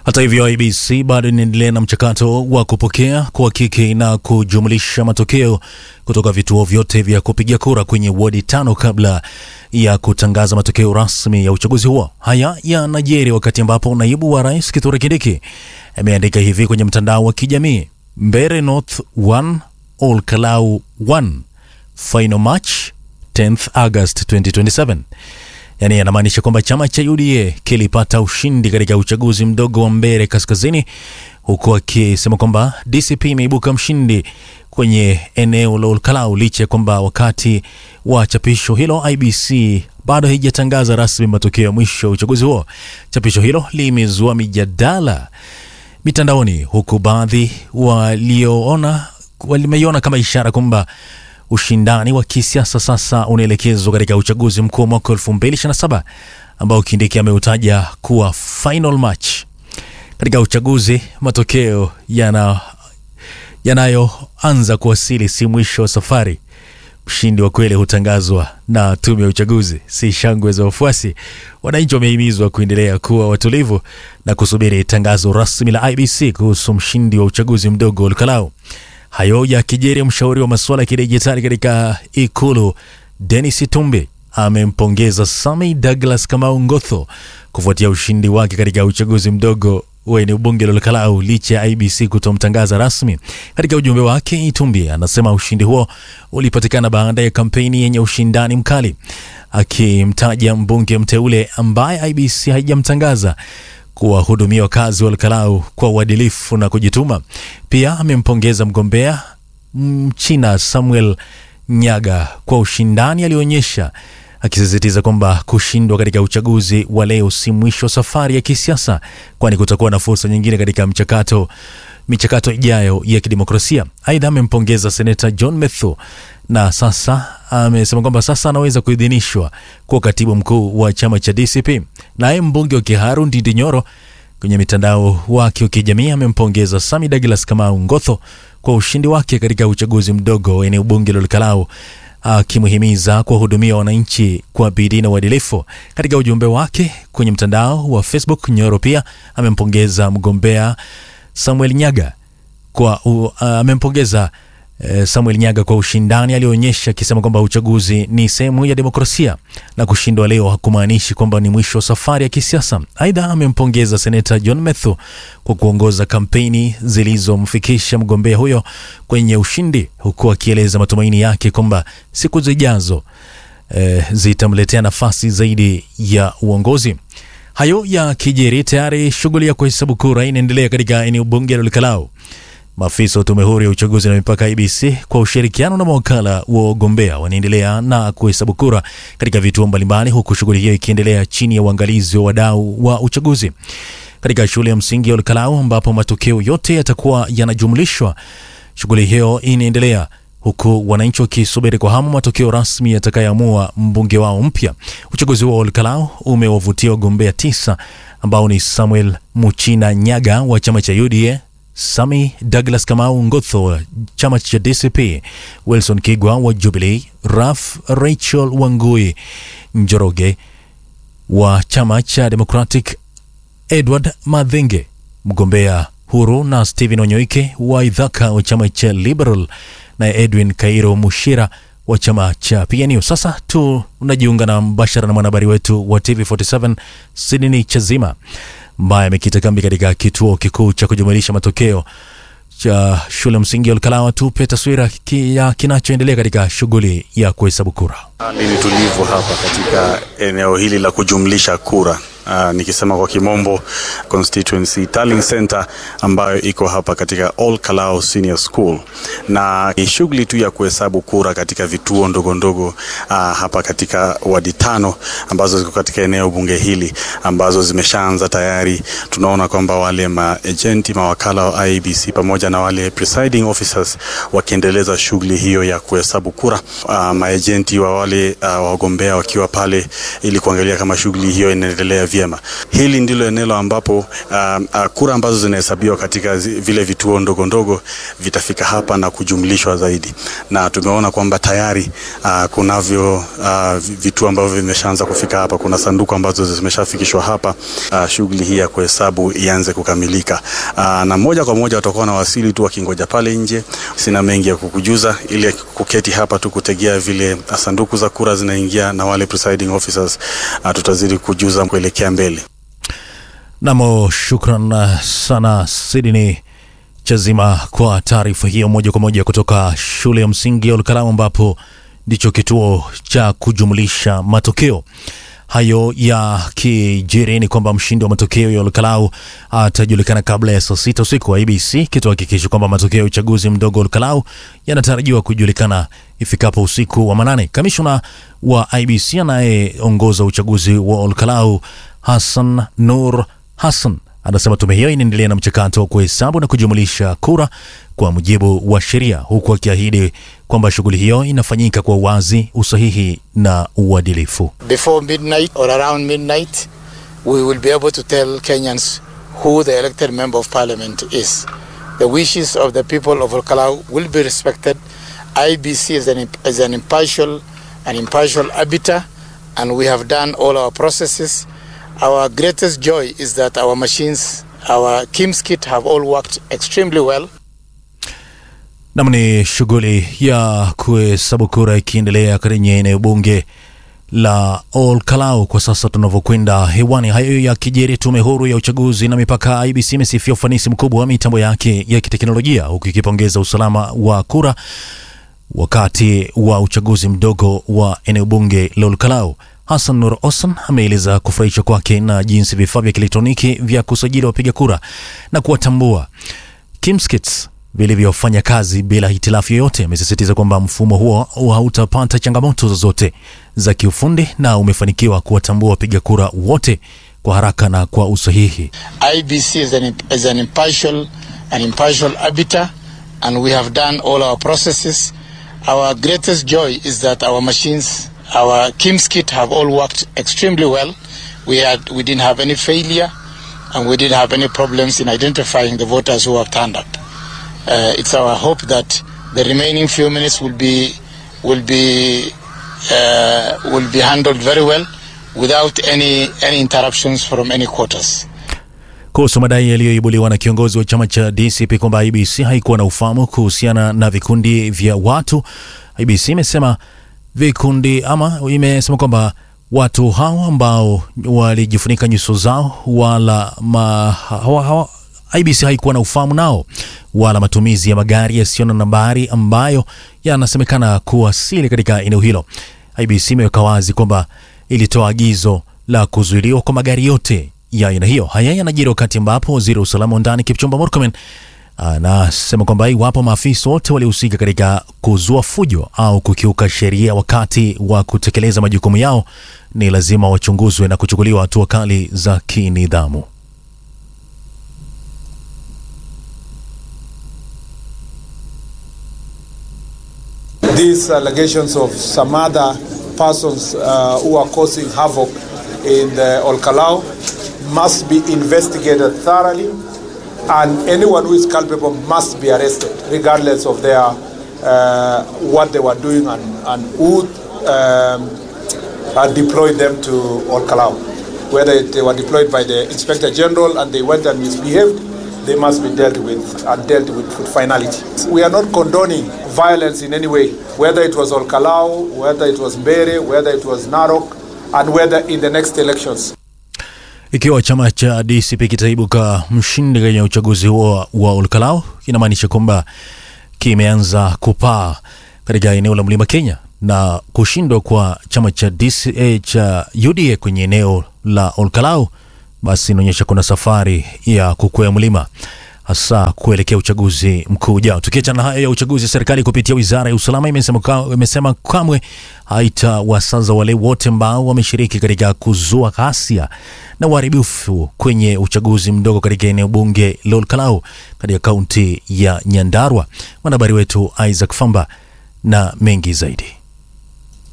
Hata hivyo, IBC bado inaendelea na mchakato wa kupokea, kuhakiki na kujumlisha matokeo kutoka vituo vyote vya kupigia kura kwenye wadi tano kabla ya kutangaza matokeo rasmi ya uchaguzi huo. Haya yanajiri wakati ambapo naibu wa rais Kithure Kindiki ameandika hivi kwenye mtandao wa kijamii: Mbeere North 1 Ol Kalou 1 final match 10th August 2027. Yaani yanamaanisha kwamba chama cha UDA kilipata ushindi katika uchaguzi mdogo wa Mbeere Kaskazini, huku akisema kwamba DCP imeibuka mshindi kwenye eneo la Olkalau licha ya kwamba wakati wa chapisho hilo IBC bado haijatangaza rasmi matokeo ya mwisho ya uchaguzi huo. Chapisho hilo limezua mijadala mitandaoni, huku baadhi walioona walimeiona kama ishara kwamba ushindani wa kisiasa sasa unaelekezwa katika uchaguzi mkuu wa mwaka 2027 ambao Kindiki ameutaja kuwa final match. Katika uchaguzi, matokeo yana yanayoanza kuwasili si mwisho wa safari. Mshindi wa kweli hutangazwa na tume ya uchaguzi, si shangwe za wafuasi. Wananchi wamehimizwa kuendelea kuwa watulivu na kusubiri tangazo rasmi la IBC kuhusu mshindi wa uchaguzi mdogo Olkalau. Hayo yakijiri, mshauri wa masuala ya kidijitali katika Ikulu Denis Itumbi amempongeza Sami Douglas Kamau Ngotho kufuatia ushindi wake katika uchaguzi mdogo wa eneo bunge la Olkalau licha ya IBC kutomtangaza rasmi. Katika ujumbe wake, Itumbi anasema ushindi huo ulipatikana baada ya kampeni yenye ushindani mkali, akimtaja mbunge mteule ambaye IBC haijamtangaza kuwahudumia wakazi wa Olkalau kwa uadilifu na kujituma. Pia amempongeza mgombea Mchina Samuel Nyaga kwa ushindani aliyoonyesha, akisisitiza kwamba kushindwa katika uchaguzi wa leo si mwisho wa safari ya kisiasa, kwani kutakuwa na fursa nyingine katika mchakato michakato ijayo ya kidemokrasia. Aidha, amempongeza seneta John Methu na sasa amesema kwamba sasa anaweza kuidhinishwa kuwa katibu mkuu wa chama cha DCP. Naye mbunge wa Kiharu Ndindi Nyoro kwenye mitandao wake wa kijamii amempongeza Sami Douglas Kamau Ngotho kwa ushindi wake katika uchaguzi mdogo wa eneo bunge la Olkalau, akimhimiza kuwahudumia wananchi kwa bidii na uadilifu. Katika ujumbe wake kwenye mtandao wa Facebook, Nyoro pia amempongeza mgombea Samuel Nyaga kwa uh, amempongeza uh, Samuel Nyaga kwa ushindani alioonyesha, akisema kwamba uchaguzi ni sehemu ya demokrasia na kushindwa leo hakumaanishi kwamba ni mwisho wa safari ya kisiasa. Aidha, amempongeza seneta John Methu kwa kuongoza kampeni zilizomfikisha mgombea huyo kwenye ushindi, huku akieleza matumaini yake kwamba siku zijazo uh, zitamletea nafasi zaidi ya uongozi. Hayo ya kijeri tayari, shughuli ya kuhesabu kura inaendelea katika eneo bunge la Olkalau. Maafisa wa tume huru ya uchaguzi na mipaka IBC kwa ushirikiano na mawakala wa wagombea wanaendelea na kuhesabu kura katika vituo mbalimbali, huku shughuli hiyo ikiendelea chini ya uangalizi wa wadau wa uchaguzi katika shule ya msingi ya Olkalau ambapo matokeo yote yatakuwa yanajumlishwa. Shughuli hiyo inaendelea huku wananchi wakisubiri kwa hamu matokeo rasmi yatakayoamua mbunge wao mpya. Uchaguzi wa Olkalau umewavutia wagombea tisa ambao ni Samuel Muchina Nyaga wa chama cha UDA, Sami Douglas Kamau Ngotho wa chama cha DCP, Wilson Kigwa wa Jubilee, Raf Rachel Wangui Njoroge wa chama cha Democratic, Edward Madhenge mgombea huru na Stephen Onyoike wa Idhaka wa chama cha Liberal na Edwin Kairo Mushira wa chama cha PNU. Sasa tunajiunga na mbashara na mwanahabari wetu wa TV47 Sidney Chazima ambaye amekita kambi katika kituo kikuu cha kujumulisha matokeo cha shule msingi ya Olkalau. Tupe taswira ki ya kinachoendelea katika shughuli ya kuhesabu kura. Hali ni tulivu hapa katika eneo hili la kujumlisha kura. Uh, nikisema kwa kimombo constituency tallying center ambayo iko hapa katika Olkalau Senior School, na ni shughuli tu ya kuhesabu kura katika vituo ndogo ndogo uh, hapa katika wadi tano ambazo ziko katika eneo bunge hili ambazo zimeshaanza tayari. Tunaona kwamba wale maejenti mawakala wa IEBC pamoja na wale presiding officers wakiendeleza shughuli hiyo ya kuhesabu kura, uh, maejenti wa wale uh, wagombea wakiwa pale ili kuangalia kama shughuli hiyo inaendelea vyema vyema. Hili ndilo eneo ambapo uh, uh, kura ambazo zinahesabiwa katika zi, vile vituo ndogo ndogo vitafika hapa na kujumlishwa zaidi, na tumeona kwamba tayari uh, kunavyo uh, vituo ambavyo vimeshaanza kufika hapa. Kuna sanduku ambazo zimeshafikishwa hapa, uh, shughuli hii ya kuhesabu ianze kukamilika. Uh, na moja kwa moja watakuwa na wasili tu wakingoja pale nje. Sina mengi ya kukujuza, ili kuketi hapa tu kutegea vile sanduku za kura zinaingia na wale presiding officers, uh, tutazidi kujuza kuelekea mbele. Namo, shukran sana Sidney Chazima kwa taarifa hiyo moja kwa moja kutoka shule ya msingi ya Olkalau ambapo ndicho kituo cha kujumlisha matokeo hayo ya kijiri ni kwamba mshindi wa matokeo ya Olkalau atajulikana kabla ya saa sita usiku wa ABC kituhakikisha kwamba matokeo ya uchaguzi mdogo Olkalau yanatarajiwa kujulikana ifikapo usiku wa manane. Kamishna wa IBC anayeongoza uchaguzi wa Olkalau Hassan Nur Hassan anasema tume hiyo inaendelea na mchakato wa kuhesabu na kujumulisha kura kwa mujibu wa sheria, huku akiahidi kwamba shughuli hiyo inafanyika kwa uwazi, usahihi na uadilifu. Before midnight or around midnight, we will be able to tell Kenyans who the elected member of parliament is. The wishes of the people of Olkalau will be respected. IBC is an, is an impartial, an impartial arbiter, and we have done all our processes. Our greatest joy is that our machines, our KIMS kit have all worked extremely well. Nam ni shughuli ya kuhesabu kura ikiendelea kwenye eneo bunge la Olkalau kwa sasa tunavyokwenda hewani. Hayo ya kijeri, tume huru ya uchaguzi na mipaka IBC imesifia ufanisi mkubwa wa mitambo yake ya kiteknolojia huku ikipongeza usalama wa kura wakati wa uchaguzi mdogo wa eneo bunge la Olkalau. Hassan Nur Osman ameeleza kufurahishwa kwake na jinsi vifaa vya kielektroniki vya kusajili wapiga kura na kuwatambua KIMSKITs vilivyofanya kazi bila hitilafu yoyote. Amesisitiza kwamba mfumo huo hautapata changamoto zozote za kiufundi na umefanikiwa kuwatambua wapiga kura wote kwa haraka na kwa usahihi. IBC is an, is an impartial, an impartial arbiter and we have done all our processes. Our greatest joy is that our machines, our KIMS kit have all worked extremely well. We had, we didn't have any failure and we didn't have any problems in identifying the voters who have turned up. Uh, it's our hope that the remaining few minutes will be will be uh, will be handled very well without any any interruptions from any quarters. Kuhusu madai yaliyoibuliwa na kiongozi wa chama cha DCP kwamba IBC haikuwa na ufahamu kuhusiana na vikundi vya watu, IBC imesema vikundi ama imesema kwamba watu hao ambao walijifunika nyuso zao wala ma, hawa, hawa, IBC haikuwa na ufahamu nao wala matumizi ya magari yasiyo na nambari ambayo yanasemekana kuwasili katika eneo hilo. IBC imeweka wazi kwamba ilitoa agizo la kuzuiliwa kwa magari yote ya aina hiyo. Haya yanajiri wakati ambapo waziri wa usalama wa ndani Kipchumba Murkomen anasema kwamba iwapo maafisa wote walihusika katika kuzua fujo au kukiuka sheria wakati wa kutekeleza majukumu yao, ni lazima wachunguzwe na kuchukuliwa hatua kali za kinidhamu. These allegations of some other persons uh, who are causing havoc in the Olkalau must be investigated thoroughly, and anyone who is culpable must be arrested, regardless of their uh, what they were doing and, and who um, uh, deployed them to Olkalau. Whether they were deployed by the Inspector General and they went and misbehaved, they must be dealt with and dealt with with finality. We are not condoning violence in any way, whether it was Olkalau, whether it was Mbere, whether it was Narok, and whether in the next elections. Ikiwa chama cha DCP kitaibuka mshindi kwenye uchaguzi huo wa Olkalau, inamaanisha kwamba kimeanza kupaa katika eneo la Mlima Kenya na kushindwa kwa chama cha DCA cha UDA kwenye eneo la Olkalau, basi inaonyesha kuna safari ya kukwea mlima hasa kuelekea uchaguzi mkuu ujao. Tukiachana na hayo ya uchaguzi, serikali kupitia wizara ya usalama imesema, ka, imesema kamwe haitawasaza wale wote ambao wameshiriki katika kuzua ghasia na uharibifu kwenye uchaguzi mdogo katika eneo bunge la Olkalau katika kaunti ya Nyandarua. Mwanahabari wetu Isaac Famba na mengi zaidi.